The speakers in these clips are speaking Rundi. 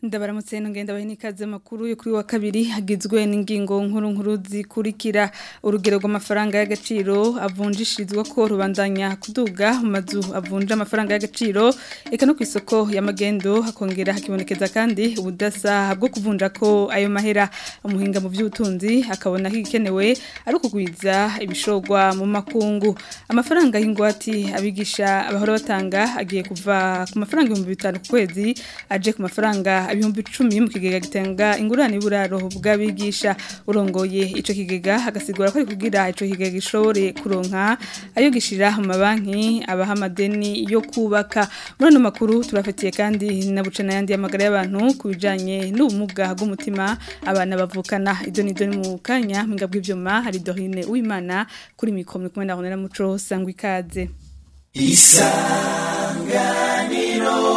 ndabaramutse ngenda bahe n'ikaze makuru yo kuri wa kabiri hagizwe n'ingingo nkuru nkuru zikurikira urugero rw'amafaranga y'agaciro avunjishirizwa ko rubandanya kuduga mu mazu avunja amafaranga y'agaciro eka no ku isoko y'amagendo hakongera hakibonekeza kandi ubudasa bwo kuvunja ko ayo mahera umuhinga mu by'ubutunzi akabona hikenewe ari ukugwiza ibishogwa mu makungu amafaranga y'ingwati abigisha abahora batanga agiye kuva ku mafaranga ibihumbi bitanu ku kwezi aje ku mafaranga ibihumbi icumi mu kigega gitanga ingurane y'uburaro bw'abigisha urongoye ico kigega agasigura ko ari kugira ico kigega gishobore kuronka ayo gishira mu mabanki abaha amadeni yo kubaka muri ano makuru turafatiye kandi na buce n'ayandi y'amagara y'abantu ku bijanye n'ubumuga bw'umutima abana bavukana ido n'ido ni mu kanya mpinga bw'ivyuma hari Dorine Uwimana kuri mikoro kumwe na Honera Muco sangwa ikaze isanganiro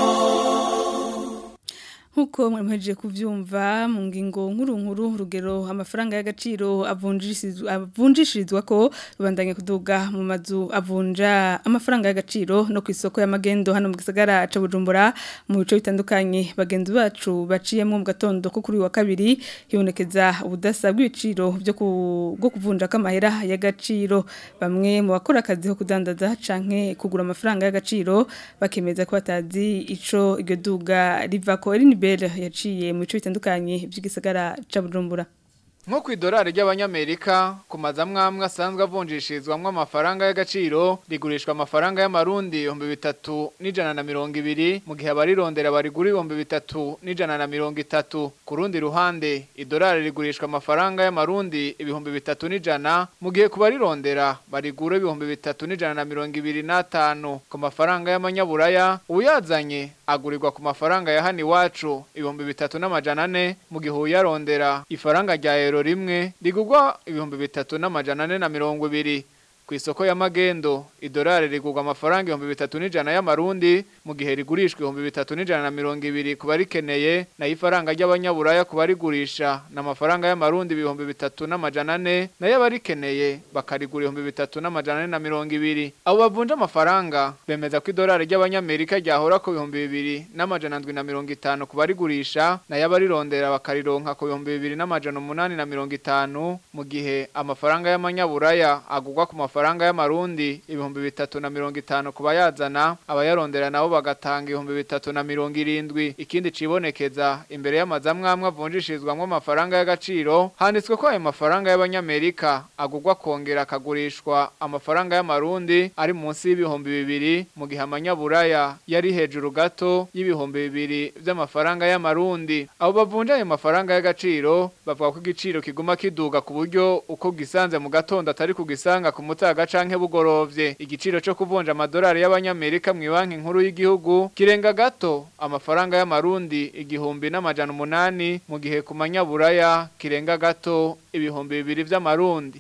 Huko mwemeje kuvyumva mu ngingo nkuru nkuru rugero amafaranga y'agaciro avunjishirizwa ko rubandanye kuduga mu mazu avunja amafaranga y'agaciro no ku isoko y'amagendo hano mu gisagara ca Bujumbura mu bice bitandukanye bagenzi bacu baciyemo mu gatondo ko kuri wa kabiri hibonekeza ubudasa bw'ibiciro byo bwo kuvunja kamahera y'agaciro bamwe mu bakora akazi ko kudandaza canke kugura amafaranga y'agaciro bakemeza ko batazi ico iryo duga rivako Eline Bell yaciye mu bice bitandukanye by'igisagara ca Bujumbura nko ku idolari ry'abanyamerika ku mazamwamwe asanzwe avunjishirizwamo amafaranga y'agaciro rigurishwa amafaranga y'amarundi ibihumbi bitatu n'ijana na mirongo ibiri mu gihe abarirondera barigura ibihumbi bitatu n'ijana na mirongo itatu ku rundi ruhande idolari rigurishwa amafaranga y'amarundi ibihumbi bitatu n'ijana mu gihe ku barirondera barigura ibihumbi bitatu n'ijana na mirongo ibiri n'atanu ku mafaranga y'amanyaburaya uyazanye agurirwa ku mafaranga ya hano iwacu ibihumbi bitatu n'amajana ane mu gihe uyarondera ifaranga rya ero rimwe rigugwa ibihumbi bitatu n'amajana ane na mirongo ibiri ku isoko y'amagendo idolari rigurwa amafaranga ibihumbi bitatu n'ijana y'amarundi mu gihe rigurishwa ibihumbi bitatu n'ijana na mirongo ibiri ku barikeneye nayo ifaranga ry'abanyaburaya ku barigurisha ni amafaranga y'amarundi ibihumbi bitatu n'amajana ane nayo abarikeneye bakarigura ibihumbi bitatu n'amajana ane na mirongo ibiri abo bavunja amafaranga bemeza ko idolari ry'abanyamerika ryahora ku bihumbi bibiri n'amajana ndwi na mirongo itanu ku barigurisha nayo abarirondera bakarironka ku bihumbi bibiri n'amajana umunani na mirongo itanu mu gihe amafaranga y'amanyaburaya agurwa ku mafaranga amafaranga y'amarundi ibihumbi bitatu na mirongo itanu ku bayazana abayarondera nabo bagatanga ibihumbi bitatu na mirongo irindwi ikindi cibonekeza imbere y'amazamwamwe avunjishirizwamwo amafaranga y'agaciro handitswe ko ayo mafaranga y'abanyamerika agurwa kongera akagurishwa amafaranga y'amarundi ari munsi y'ibihumbi bibiri mu gihe amanyaburaya yari hejuru gato y'ibihumbi bibiri vy'amafaranga y'amarundi abo bavunja ayo mafaranga y'agaciro bavuga ko igiciro kiguma kiduga ku buryo uko gisanze mu gatondo atari kugisanga ku mutaga canke bugorovye igiciro cyo kuvunja amadolari y'abanyamerika mu banki nkuru y'igihugu kirenga gato amafaranga y'amarundi igihumbi n'amajana umunani mu gihe ku manyaburaya kirenga gato ibihumbi bibiri vy'amarundi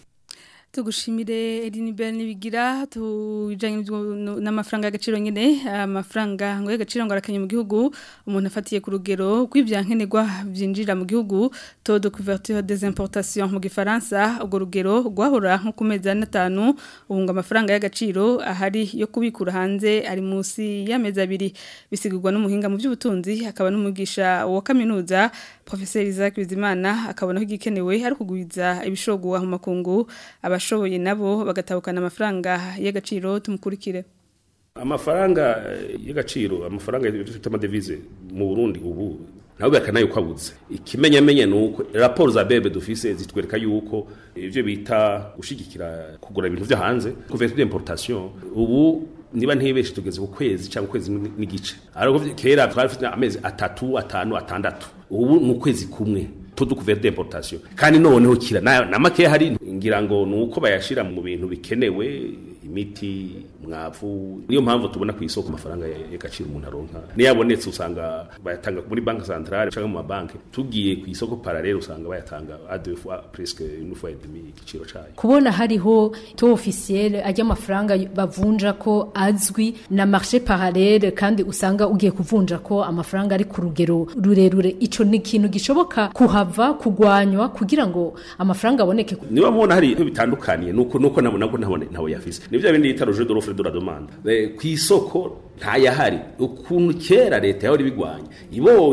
tugushimire Elinibel nibigira tujanye n'amafaranga y'agaciro nyene amafaranga ngo y'agaciro ngo arakanye mu gihugu umuntu afatiye ku rugero kw'ivyankenerwa byinjira mu gihugu taux de couverture des importations mu gifaransa ubwo rugero gwahora nko ku mezi atanu ubu ngo amafaranga y'agaciro ahari yo kubikura hanze ari munsi y'amezi abiri bisigurwa n'umuhinga mu by'ubutunzi akaba n'umugisha wa kaminuza Professeur Isaac Bizimana akabona ko igikenewe ari kugwiza ibishogwa mu makungu abashoboye nabo bagatabukana amafaranga y'agaciro tumukurikire amafaranga y'agaciro amafaranga y'ifite amadevize mu Burundi ubu nawe bakanayo kwabuze ikimenyamenye nuko raporo za bebe dufise zitwereka yuko ivyo bita gushigikira kugura ibintu vyo hanze couverture d'importation ubu niba ntibeshe tugeze ku kwezi cyangwa ukwezi n'igice ariko kera twari amezi atatu atanu atandatu ubu ni ukwezi kumwe todo couverture d'importation kandi noneho kira na make hari ngira ngo nuko bayashira mu bintu bikenewe imiti mwavu niyo mpamvu tubona ku isoko amafaranga y'agaciro umuntu aronka niyabonetse usanga bayatanga muri banki centrale cyangwa mu mabanki tugiye ku isoko parallele usanga bayatanga a deux fois presque une fois et demi igiciro cayo kubona hariho to officiel ajya amafaranga bavunja ko azwi na marché parallele kandi usanga ugiye kuvunja ko amafaranga ari ku rugero rurerure ico ni ikintu gishoboka kuhava kugwanywa kugira ngo amafaranga aboneke niba mubona hari bitandukaniye nuko nuko nabona ko ntabone ntawe yafise nivyo bindi yita roje de l'offre de la demande ku isoko ntayahari ukuntu kera leta yahora ibigwanya ibonye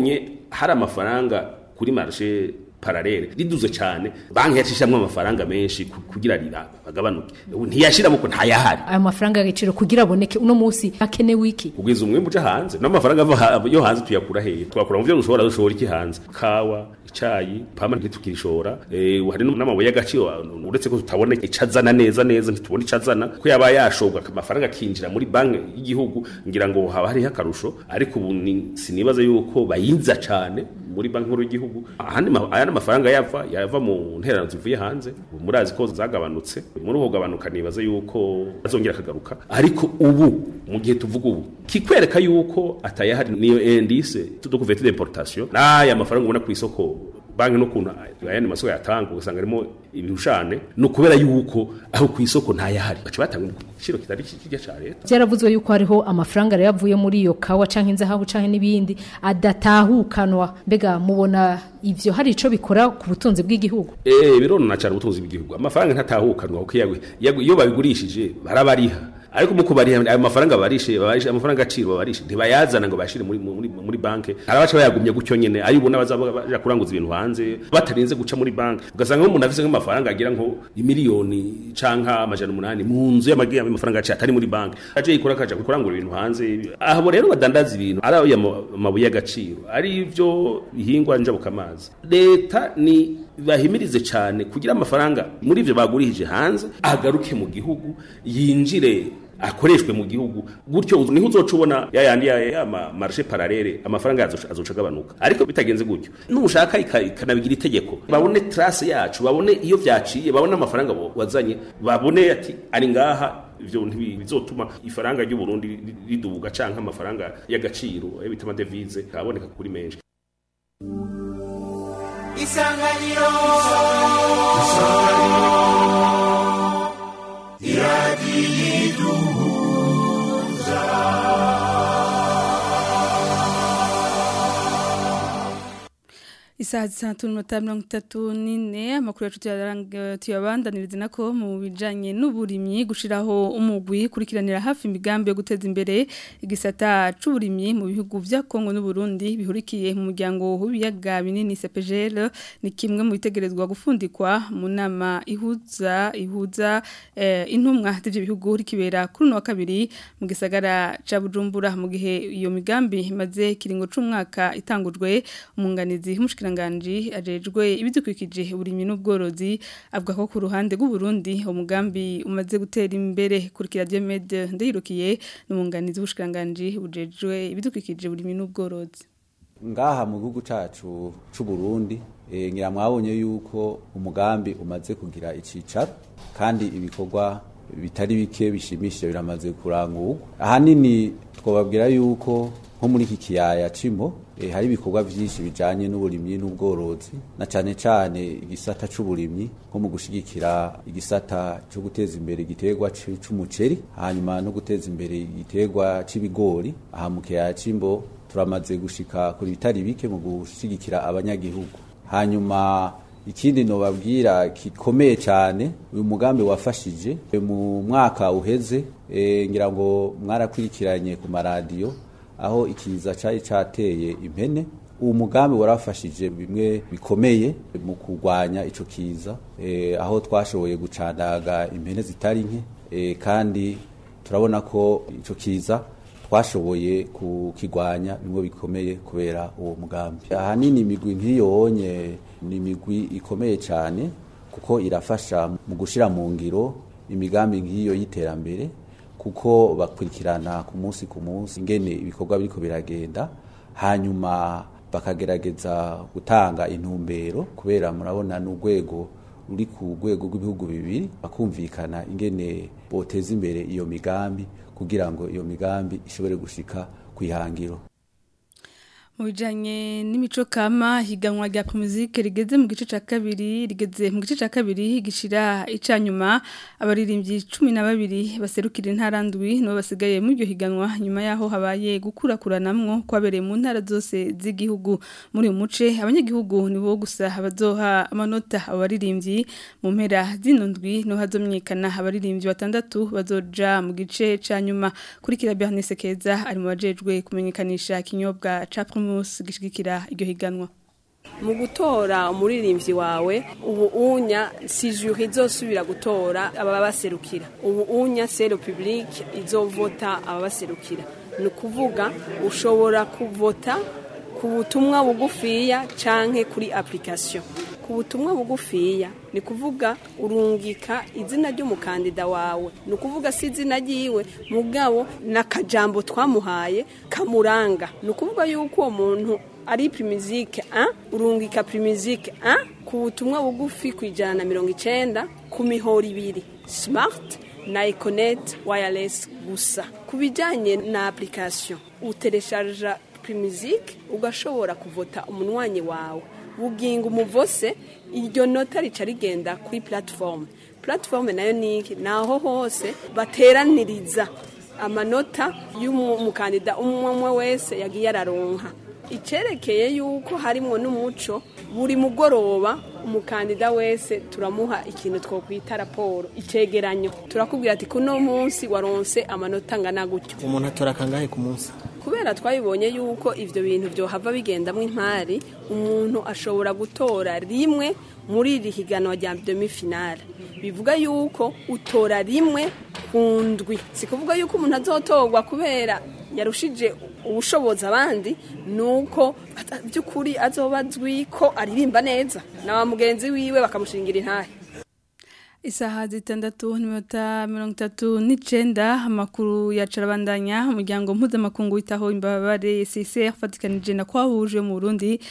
hari amafaranga kuri marché paralele riduze cyane banki yacishamwe amafaranga menshi ku- kugira rira agabanuke Ubu ntiyashira muko ntayahari ayo mafaranga y'agaciro kugira aboneke uno munsi hakenewe iki kugwiza umwe muje hanze n'amafaranga ava ha- yo hanze tuyakura hehe twakura mu byo dushobora dushobora iki hanze kawa icayi pama ntitukirishora eh hari n'amabuye y'agaciro uretse ko tutabona icazana neza neza ntitubona icazana ko yaba yashobwa amafaranga akinjira muri banki y'igihugu ngira ngo haba hariho akarusho ariko ubu ni- sinibaza yuko bayinza cane muri banki nkuru y'igihugu ahandi ma- aya n'amafaranga yava yava mu nterano zivuye hanze ubu murazi ko zagabanutse muri uko gabanuka nibaza yuko azongera akagaruka ariko ubu mu gihe tuvuga ubu kikwereka yuko atayahari niyo indice tudokuvete d'importation n'aya mafaranga ubona ku isoko banki n'ukuntu ayandi masoko yatanga ugasanga arimo ibihushane ni ukubera yuko aho ku isoko ntayahari baca batanga igiciro kitari kirya ca leta byaravuzwe yuko hariho amafaranga rero avuye muri iyo kawa canke inzahabu canke n'ibindi adatahukanwa mbega mubona ivyo hari ico bikora ku butunzi bw'igihugu Eh birona cyane ubutunzi bw'igihugu amafaranga ntatahukanwa kuko yagwe yagwe- iyo babigurishije barabariha ariko mu kubariha ayo mafaranga barishe barishe amafaranga aciro barishe ntibayazana ngo bashire muri muri muri banke arabaca bayagumye gutyo nyene ari ubona bazaba baja kuranguza ibintu hanze batarinze guca muri banke ugasanga nk'umuntu afise nk'amafaranga agira nko imiliyoni canka amajana umunani mu nzu y'amagira y'amafaranga aciye atari muri banke aje yikora akaja kurangura ibintu hanze aho rero badandaza ibintu ari ayo ma- mabuye y'agaciro ari ivyo bihingwa njabukamazi leta ni bahimirize cyane kugira amafaranga muri ivyo bagurishije hanze agaruke mu gihugu yinjire akoreshwe mu gihugu gutyo niho uzoca ubona ya yandi ya, ya ma marché parallele amafaranga yazo azoca agabanuka ariko bitagenze gutyo nushaka ika- ikanabigira itegeko babone trace yacu babone iyo vyaciye babone amafaranga bo- wazanye babone ati ari ngaha ivyo ntibizotuma ifaranga ry'u Burundi ri- riduga canke amafaranga y'agaciro ayo bita amadevize kaboneka kuri menshi isanganiro Isaha zitandatu n'iminota mirongo itatu n'ine amakuru yacu tuyaranga- tuyabandaniriza nako mu bijanye n'uburimyi gushiraho umugwi kurikiranira hafi imigambi yo guteza imbere igisata c'uburimyi mu bihugu vya Kongo n'u Burundi bihurikiye mu muryango w'ibiyaga binini CPGL ni kimwe mu bitegerezwa gufundikwa mu nama ihuza ihuza eh, intumwa z'ivyo bihugu rikibera kuri uno wa kabiri mu gisagara ca Bujumbura mu gihe iyo migambi imaze kiringo c'umwaka itangujwe umunganizi w'umushikiranganji ajejwe ibidukikije uburimyi n'ubworozi avuga ko ku ruhande rw'u Burundi umugambi umaze gutera imbere kurikira Diomede ndayirukiye n'umunganizi w'umushikiranganji bujejwe ibidukikije uburimyi n'ubworozi ngaha mu gihugu cacu c'u Burundi eh, ngira mwabonye yuko umugambi umaze kugira icicaro kandi ibikorwa bitari bike bishimishije biramaze kurangurwa ahanini twababwira yuko nko muri iki kiyaya cimo eh, hari ibikorwa vyinshi bijanye n'uburimyi n'ubworozi na cane cane igisata c'uburimyi nko mu gushigikira igisata cyo guteza imbere igiterwa c- c'umuceri hanyuma no guteza imbere igiterwa c'ibigori aha mu kiyaya cimbo turamaze gushika kuri bitari bike mu gushigikira abanyagihugu hanyuma ikindi nobabwira gikomeye cyane uyu mugambi wafashije e, mu mwaka uheze e, ngira ngo mwarakurikiranye ku maradiyo aho ikiza cari cateye impene uwo mugambi warafashije bimwe bikomeye mu kurwanya ico kiza e, aho twashoboye gucandaga impene zitari nke e, kandi turabona ko ico kiza twashoboye kukigwanya bimwe bikomeye kubera uwo mugambi ahanini imigwi nk'iyonye ni imigwi ikomeye cyane kuko irafasha mu gushira mu ngiro imigambi nk'iyo y'iterambere kuko bakurikirana ku munsi ku munsi ingene ibikorwa biriko biragenda hanyuma bakagerageza gutanga intumbero kubera murabona n'urwego ruri ku rwego rw'ibihugu bibiri bakumvikana ingene boteza imbere iyo migambi kugira ngo iyo migambi ishobore gushika ku ihangiro mu bijanye n'imico kama higanwa rya promuzike rigeze mu gice ca kabiri rigeze mu gice ca kabiri gishira icanyuma abaririmbyi 12 baserukira intara ndwi no basigaye mu iryo higanwa nyuma yaho habaye gukurakuranamwo kwabereye mu ntara zose z'igihugu muri uyu muce abanyagihugu nibo gusa bazoha amanota abaririmbyi mu mpera zino ndwi no hazomyekana abaririmbyi batandatu bazoja mu gice ca nyuma kurikira Bernice Keza ari mu bajejwe kumenyekanisha kinyobwa ca Primus Primus gishigikira iryo higanwa mu gutora umuririmbyi wawe ubu unya si juri izosubira gutora ababaserukira ubu unya sero publique izovota ababaserukira ni ukuvuga ushobora kuvota ku butumwa bugufiya canke kuri application ku butumwa bugufiya ni kuvuga urungika izina ry'umukandida wawe ni ukuvuga si izina ryiwe mugabo n'akajambo twamuhaye kamuranga ni ukuvuga yuko uwo muntu ari primizike a urungika primizike a ku butumwa bugufi ku ijana na mirongo icenda ku mihoro ibiri smart na econet wireless gusa ku bijyanye na application utereshaja primizike ugashobora kuvota umunwanyi wawe buginga umuvose iryo nota rica rigenda kuri platform platform nayo niki naho hose bateraniriza amanota y'umukandida umwe umwe wese yagiye araronka icyerekeye yuko harimo n'umuco buri mugoroba umukandida wese turamuha ikintu twakwita raporo icyegeranyo turakubwira ati kuno munsi waronse amanota angana gutyo umuntu atora kangahe ku munsi kubera twabibonye yuko ibyo bintu byohava bigendamo impari umuntu ashobora gutora rimwe muri iri higanwa rya demi-finale bivuga yuko utora rimwe ku ndwi si kuvuga yuko umuntu azotorwa kubera yarushije ubushobozi abandi ni uko by'ukuri azoba azwi ko aririmba neza na wa mugenzi wiwe bakamushingira intahe isaha zitandatu n'iminota mirongo itatu n'icenda amakuru yacarabandanya umuryango mpuzamakungu witaho imbabare CCR fatikanije na kwahuje mu Burundi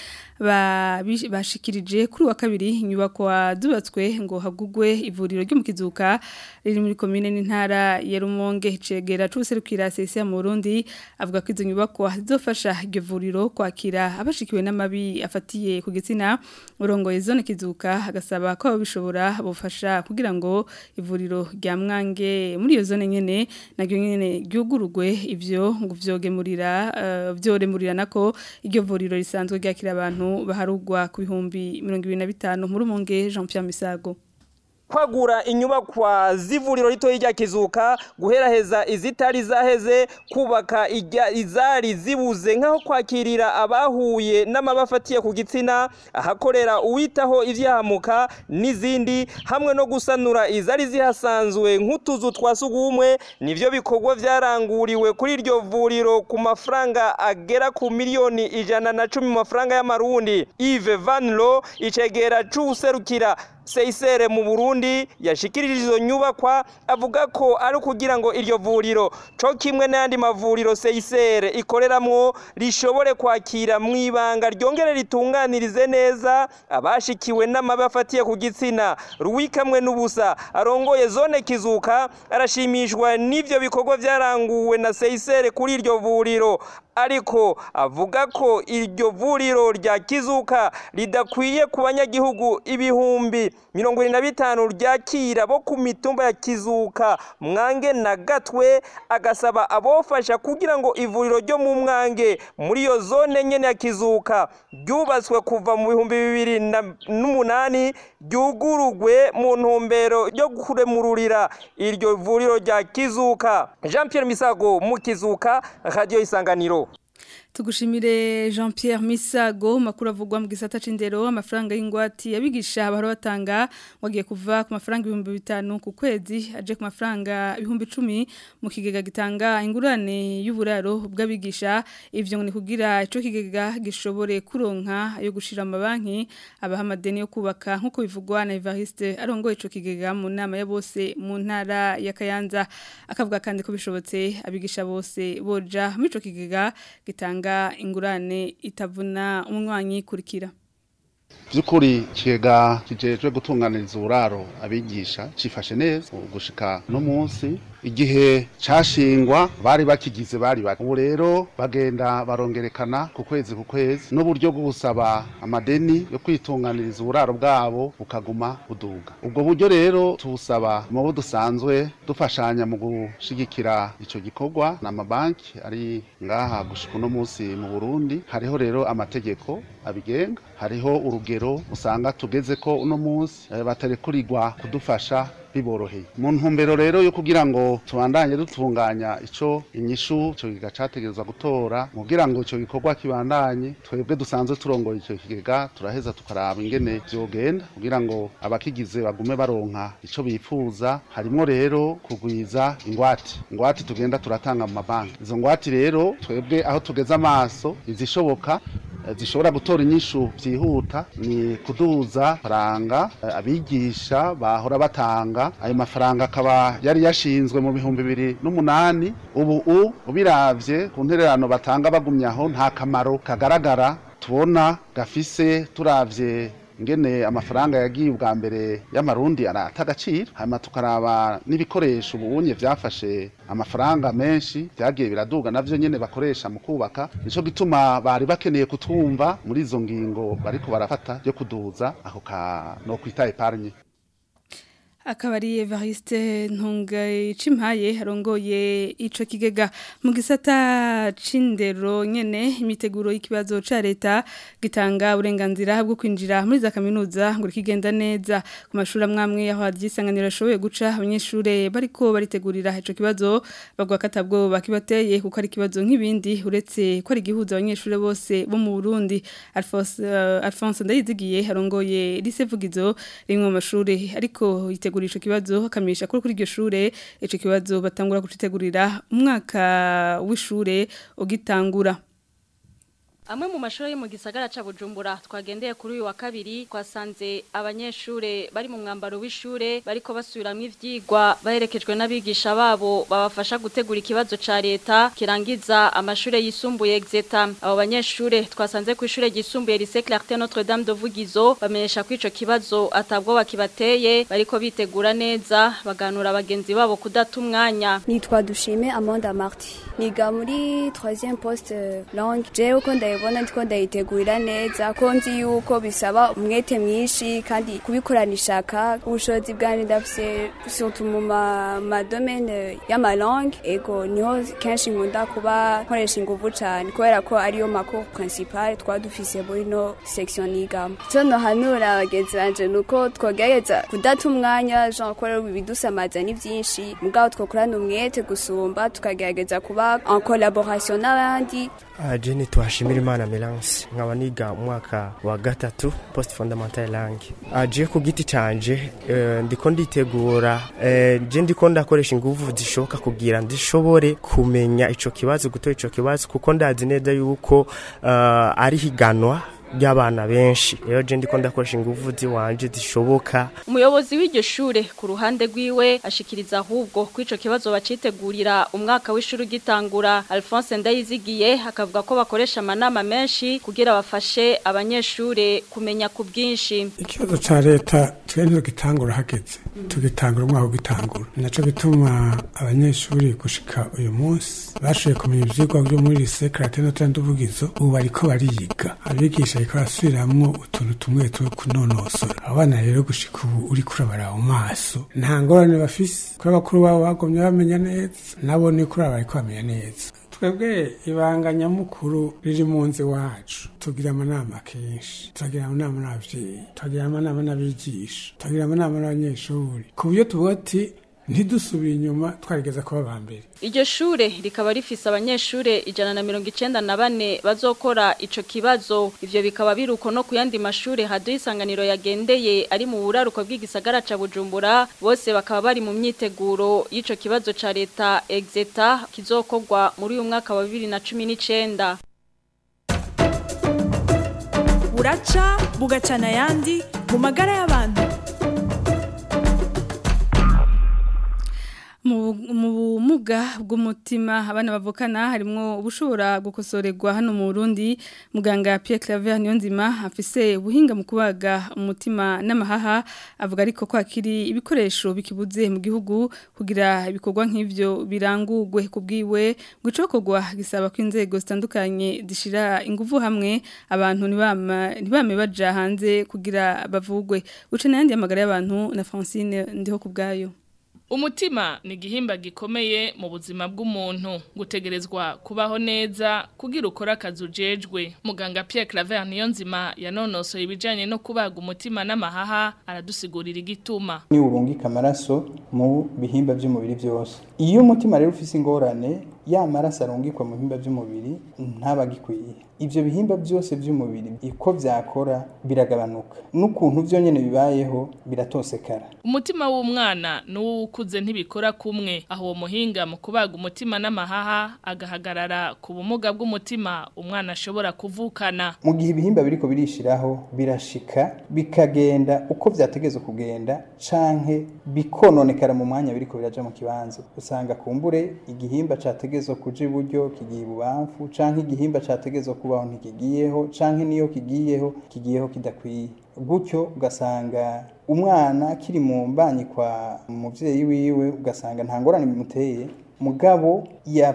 bashikirije kuri wa kabiri inyubako zubatswe ngo hagugwe ivuriro ryo mu kizuka riri muri komine n'intara ya Rumonge cegera c'userukira CCR mu Burundi avuga ko izo nyubako zizofasha iryo vuriro kwakira abashikiwe n'amabi afatiye ku gitsina urongoye zone kizuka agasaba ko ababishobora bufasha kugira ngo ivuriro rya mwange muri iyo zone nyene naryo nyene ryugurugwe ivyo ngo vyogemurira uh, vyoremurira nako iryo vuriro risanzwe ryakira abantu baharugwa ku bihumbi 25 muri Rumonge Jean Pierre Misago kwagura inyubakwa z'ivuriro rito rya kizuka guheraheza izitari zaheze kubaka izari zibuze nk'aho kwakirira abahuye n'amabafatiye ku gitsina ahakorera uwitaho ivyahamuka n'izindi hamwe no gusanura izari zihasanzwe nk'utuzu twa sugumwe nivyo bikorwa vyaranguriwe kuri iryo vuriro ku mafaranga agera ku miliyoni ijana na cumi mu mafaranga y'amarundi Yves Van Lo icegera c'uwuserukira Seisere mu Burundi yashikirije izo nyubakwa avuga ko ari kugira ngo iryo vuriro co kimwe n'andi mavuriro Seisere ikoreramwo rishobore kwakira mwibanga ryongere ritunganirize neza abashikiwe n'amabafatiye ku gitsina ruwikamwe n'ubusa arongoye zone kizuka arashimishwa n'ivyo bikorwa vyaranguwe na Seisere kuri iryo vuriro ariko avuga ko iryo vuriro rya kizuka ridakwiye ku banyagihugu ibihumbi mirongo irindwi na bitanu ryakira bo ku mitumba ya kizuka mwange na gatwe agasaba abofasha kugira ngo ivuriro ryo mu mwange muri iyo zone nyene ya kizuka ryubatswe kuva mu bihumbi bibiri n'umunani ryugurugwe mu ntumbero yo kuremururira iryo vuriro rya kizuka jean pierre misago mu kizuka radiyo isanganiro tugushimire Jean Pierre Misago makuru avugwa mu gisata c'indero amafaranga y'ingwati yabigisha bahora batanga wagiye kuva ku mafaranga 5000 ku kwezi aje ku mafaranga 1010 mu kigega gitanga ingurane y'uburaro bw'abigisha ivyo ngo ni kugira ico kigega gishobore kuronka yo gushira amabanki abaha amadeni yo kubaka nkuko bivugwa na Evariste arongoye ico kigega mu nama ya bose mu ntara ya Kayanza akavuga kandi ko bishobotse abigisha bose boja muri ico kigega gitanga ingurane itavuna umwanya kurikira by'ukuri kigega kijejwe gutunganiriza uburaro abigisha cifashe neza gushika no munsi igihe cashingwa bari bakigize bari bake ubu rero bagenda barongerekana ku kwezi ku kwezi n'uburyo bwo gusaba amadeni yo kwitunganiriza uburaro bwabo bukaguma buduga ubwo buryo rero tubusaba mu bo dusanzwe dufashanya mu gushigikira ico gikorwa n'amabanki ari ngaha gushika uno munsi mu Burundi hariho rero amategeko abigenga hariho urugero usanga tugeze ko uno munsi batarekurirwa kudufasha biboroheye mu ntumbero rero yo kugira ngo tubandanye dutunganya ico inyishu ico kigega categerezwa gutora kugira ngo ico gikorwa kibandanye twebwe dusanzwe turongoye ico kigega turaheza tukaraba ingene vyogenda kugira ngo abakigize bagume baronka ico bifuza harimwo rero kugwiza ingwate ingwate tugenda turatanga mu mabanki izo ngwate rero twebwe aho tugeze amaso izishoboka eh, zishobora gutora inyishu vyihuta ni kuduza faranga eh, abigisha bahora batanga ayo mafaranga akaba yari yashinzwe mu bihumbi bibiri n'umunani ubu u ubiravye ku ntererano batanga bagumye aho nta kamaro kagaragara tubona gafise turavye ngene amafaranga yagiye ubwa mbere y'amarundi arata agaciro hanyuma tukaraba n'ibikoresho ubunye vyafashe amafaranga menshi vyagiye biraduga navyo nyene bakoresha mu kubaka nico gituma bari bakeneye kutwumva muri izo ngingo bariko barafata yo kuduza ako ka no kwita epargne akaba ari Evariste Ntunga Cimpaye arongoye ico kigega mu gisata c'indero nyene imiteguro y'ikibazo ca leta gitanga uburenganzira bwo kwinjira muri za kaminuza ngo kigenda neza ku mashuri amwamwe aho hadyisanganira ashoboye guca abanyeshure bariko baritegurira ico kibazo bagwa katabwo bakibateye kuko ari kibazo nk'ibindi uretse ko ari gihuza abanyeshure bose bo mu Burundi Alphonse uh, Alphonse Ndayizigiye arongoye lisevugizo rimwe mu mashuri ariko yitegura ico kibazo akamisha kuri kuri iryo shure ico kibazo batangura kucitegurira umwaka w'ishure ugitangura Amwe mu mashuri yo mu gisagara ca Bujumbura twagendeye kuri uyu wa kabiri twasanze abanyeshure bari mu mwambaro w'ishure bariko basubiramwo ivyigwa baherekejwe n'abigisha babo babafasha gutegura ikibazo ca leta kirangiza amashure yisumbuye exeta abo banyeshure twasanze ku ishure ryisumbuye Lycée Clarté Notre Dame de Vugizo bamenyesha ko ico kibazo atabwo bakibateye bariko bitegura neza baganura abagenzi babo kudata umwanya nitwa dushime Amanda Marti niga muri 3e poste langue jewe uko ndayibona ndiko ndayitegurira neza ko nzi yuko bisaba umwete mwinshi kandi kubikorana ishaka ubushobozi bwanjye ndafise surtout mu ma, ma domaine y'ama langue ego niho kenshi nkunda kuba nkoresha inguvu cane kubera ko ariyo mako principal twaba dufise muri no section nigamo ico nohanura abagenzi banje nuko twogerageza kudata umwanya genre kubera ibidusamaza ni vyinshi mugabo twokorana umwete gusumba tukagerageza kuba en collaboration n'abandi je nitwashimira imana melance nkaba niga umwaka wa gatatu post fondamental langue je ku giti canje uh, ndiko nditegura uh, je ndiko ndakoresha inguvu zishoboka kugira ndishobore kumenya ico kibazo gutora ico kibazo kuko ndazi neza yuko uh, ari higanwa ry'abana benshi rero je ndiko ndakoresha inguvu ziwanje zishoboka umuyobozi w'iryo shure ku ruhande rwiwe ashikiriza ahubwo ko ico kibazo bacitegurira umwaka w'ishuri gitangura Alphonse Ndayizigiye akavuga ko bakoresha amanama menshi kugira bafashe abanyeshure kumenya ku bwinshi ikibazo ca leta twe gitangura hageze tugitangura umwaka ugitangura naco bituma abanyeshuri gushika uyu munsi bashoboye kumenya ivyigwa byo muri lycée Clarté Notre Dame d'Ubugizo ubu bariko bariga abigisha ariko arasubiramwo utuntu tumwe two kunonosora abana rero gushika ubu uri kurabara mu maso nta ngorane bafise kuko abakuru babo bagomye bamenya neza nabo ni kuraba bariko bamenya neza twebwe ibanga nyamukuru riri mu nzi wacu tugira amanama kenshi turagira amanama n'abavyeyi turagira amanama n'abigisha turagira amanama n'abanyeshuri ku buryo tuvuga ati ntidusubire inyuma twarigeza kuba ba mbere iryo shure rikaba rifise abanyeshure ijana na mirongo icenda na bane bazokora ico kibazo ivyo bikaba biruko no ku yandi mashure haduye isanganiro yagendeye ari mu buraruko bw'igisagara ca bujumbura bose bakaba bari mu myiteguro y'ico kibazo ca leta exeta kizokorwa muri uyu mwaka wa bibiri na cumi n'icenda buraca bugacana ayandi mu magara y'abantu mu bumuga bw'umutima abana bavukana harimo ubushobora gukosorerwa hano mu Burundi muganga Pierre Claver Niyonzima afise ubuhinga mu kubaga umutima n'amahaha avuga ariko ko akiri ibikoresho bikibuze mu gihugu kugira ibikorwa nk'ivyo birangurwe kubwiwe gucokogwa gisaba ko inzego zitandukanye zishira ingufu hamwe abantu ntibame baja hanze kugira bavugwe uce n'ayandi amagara y'abantu na Francine ndiho kubgayo Umutima ni igihimba gikomeye mu buzima bw'umuntu gutegerezwa kubaho neza kugira ukora akazi ujejwe muganga Pierre Claver Niyonzima yanonosoye ibijanye no kubaga umutima n'amahaha aradusigurira igituma ni urungika amaraso mu bihimba by'umubiri byose iyo umutima rero ufise ingorane ya maraso arungikwa mu bihimba by'umubiri ntabagikwiye ibyo bihimba byose by'umubiri uko byakora biragabanuka n'ukuntu byo nyine bibayeho biratosekara umutima w'umwana n'uwukuze ntibikora kumwe aho uwo muhinga mu kubaga umutima n'amahaha agahagarara ku bumuga bw'umutima umwana ashobora kuvukana mu gihe ibihimba biriko birishiraho birashika bikagenda uko byategezwe kugenda canke bikononekara mu mwanya biriko biraja mu kibanza usanga kumbure igihimba categezwe kuja iburyo kigiye ibubamfu canke igihimba categezwe kubaho ntikigiyeho canke niyo kigiyeho kigiyeho kidakwiye gutyo ugasanga umwana kiri mu mbanyi kwa muvyeyi wiwe ugasanga nta ngorane bimuteye mugabo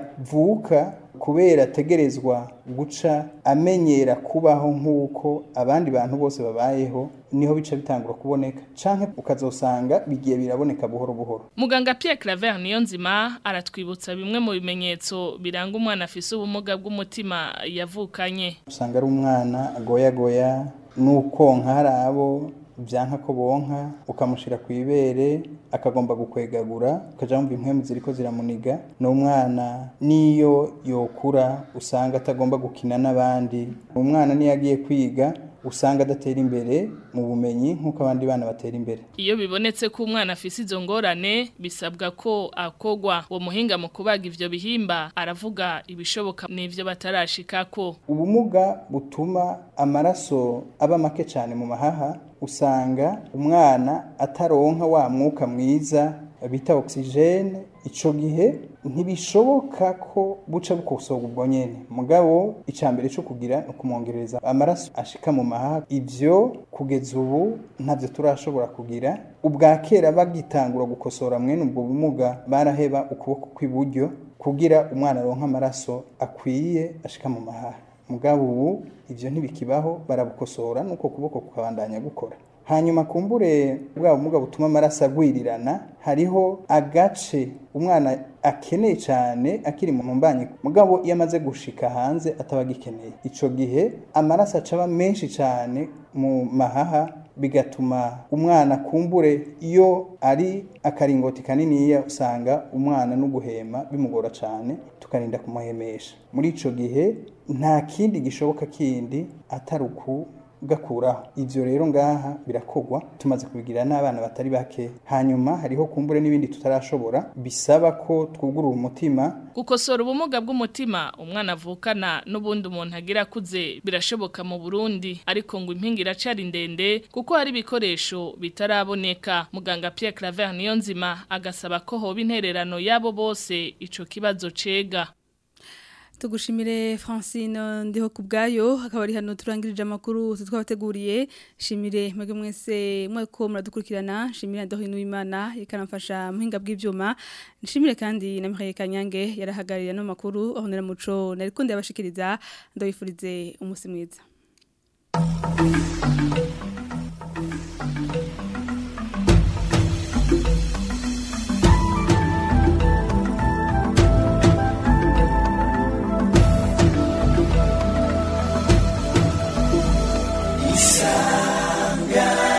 yavuka kubera ategerezwa guca amenyera kubaho nk'uko abandi bantu bose babayeho niho bica bitangura kuboneka canke ukazosanga bigiye biraboneka buhoro buhoro muganga Pierre Claver Niyonzima aratwibutsa bimwe mu bimenyetso biranga umwana afise ubumuga bw'umutima yavukanye usanga ari umwana agoyagoya n'ukonka hari abo byanka ko bonka ukamushira ku ibere akagomba gukwegagura ukaja mu impwemu ziriko ziramuniga ni umwana niyo yokura usanga atagomba gukina n'abandi umwana niyo agiye kwiga usanga adatera imbere mu bumenyi nk'uko abandi bana batera imbere iyo bibonetse ko umwana afise izo ngorane bisabwa ko akogwa uwo muhinga mu kubaga ivyo bihimba aravuga ibishoboka n'ivyo batarashikako ubumuga butuma amaraso aba make cyane mu mahaha usanga umwana ataronka wa mwuka mwiza bita oxygene ico gihe ntibishoboka ko buca bukosoga ubwo nyene mugabo icambere cyo kugira no kumwongereza amaraso ashika mu mahaha ivyo kugeza ubu ntavyo turashobora kugira ubwa kera bagitangura gukosora mwene ubwo bumuga baraheba ukuboko kw'iburyo kugira umwana aronka amaraso akwiye ashika mu mahaha mugabo ubu ivyo ntibikibaho barabukosora nuko kuboko kukabandanya gukora hanyuma kumbure bwa bumuga butuma amaraso agwirirana hariho agace umwana akeneye cyane akiri mu mbanyi mugabo iyo amaze gushika hanze ataba agikeneye ico gihe amaraso acaba menshi cyane mu mahaha bigatuma umwana kumbure iyo ari akaringoti kaniniya usanga umwana no guhema bimugora cyane tukarinda kumuhemesha muri ico gihe nta kindi gishoboka kindi atari uku gakuraho ivyo rero ngaha birakogwa tumaze kubigira n'abana batari bake hanyuma hariho kumbure n'ibindi tutarashobora bisaba ko twugurura umutima gukosora ubumuga bw'umutima umwana avukana n'ubundi umuntu agira akuze birashoboka mu Burundi ariko ngo impinga iracari ndende kuko hari ibikoresho bitaraboneka muganga Pierre Claver Niyonzima agasaba ko hoba intererano yabo bose ico kibazo cega tugushimire Francine ndiho kubgayo akaba ari hano turangirije amakuru twabateguriye shimire mwege mwese mweko muradukurikirana shimire ndaho inuimana ikanamfasha muhinga bw'ivyuma nshimire kandi na Mihaye Kanyange yarahagarira no makuru aho nera muco nariko ndabashikiriza ndabifurize umunsi mwiza